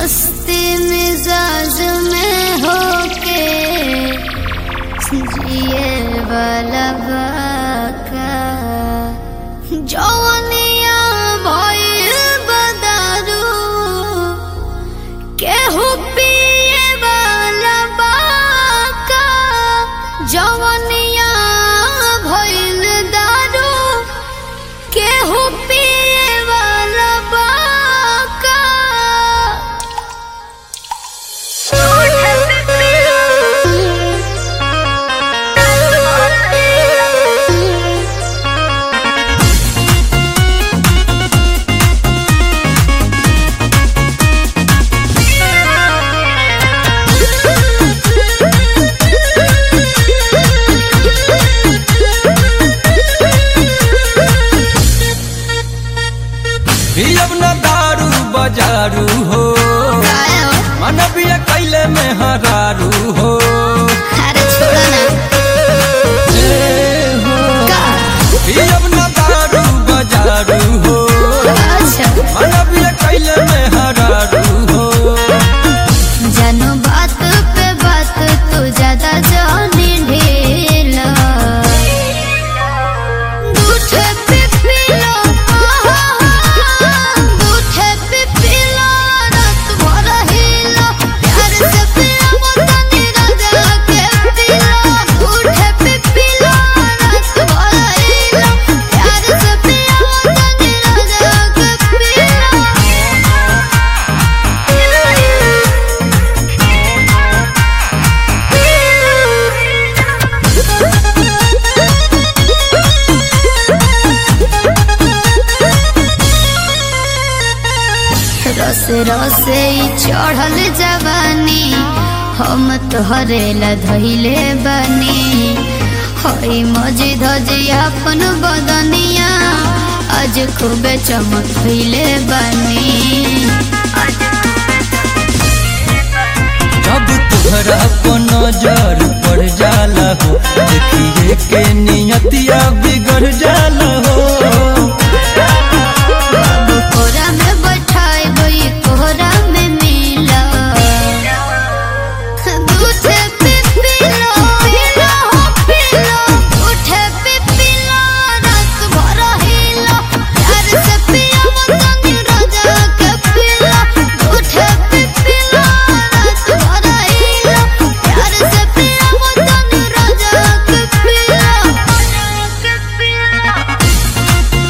मस्ती मिजाज में होके जिए वाला बाका जवनिया भइल बदारू केहू पिए वाला बाका जवनिया भइल दारू केहू पिए वाला बाका पियब न दारू बजारू हो मनबिया कैले में हरारू हो अरे छोड़ो ना ए हो का पियब न दारू बजारू हो अच्छा मनबिया कैले में हरारू हो जानो बात पे बात तू ज्यादा जानी ढेला दूठे पे पीलो दूठे पे पीलो रात भर हिलो प्यार से पिया मत राजा के पीलो दूठे पे पीलो रात भर हिलो प्यार से पिया मत राजा के पीलो रस रसे ई चढ़ल जवानी हम तोहरे ला धैले बनी हई मजी धजी अपन बदनिया आज खूबे चमकैले बनी जब तुहरा को नजर पड़ जाला हो देखिए के नियतिया बिगड़ जाला हो बाबू कोरा में बैठाए गई कोहरा में मिला दूठे पे पीलो पीलो हो पीलो दूठे पे पीलो रात भर हिलो प्यार से पिया मत राजा के पीलो दूठे पे पीलो रात भर हिलो प्यार से पिया मत राजा के पीलो के पीलो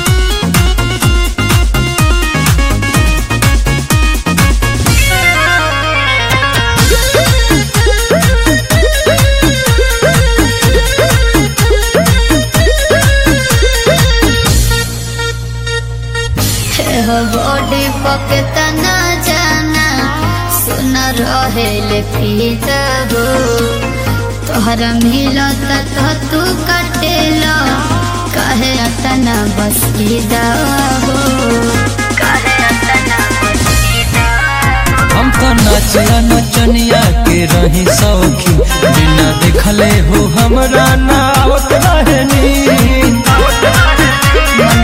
हो बॉडी पकत ना जाना सुन रहेले फीता हो तोहरा मिलत तो तू कटेला कहे अतना बस फीदा हो कहे अतना बस फीदा हम तो नचला नचनिया के रही सौखी बिना देखले हो हमरा ना आवत रहनी मन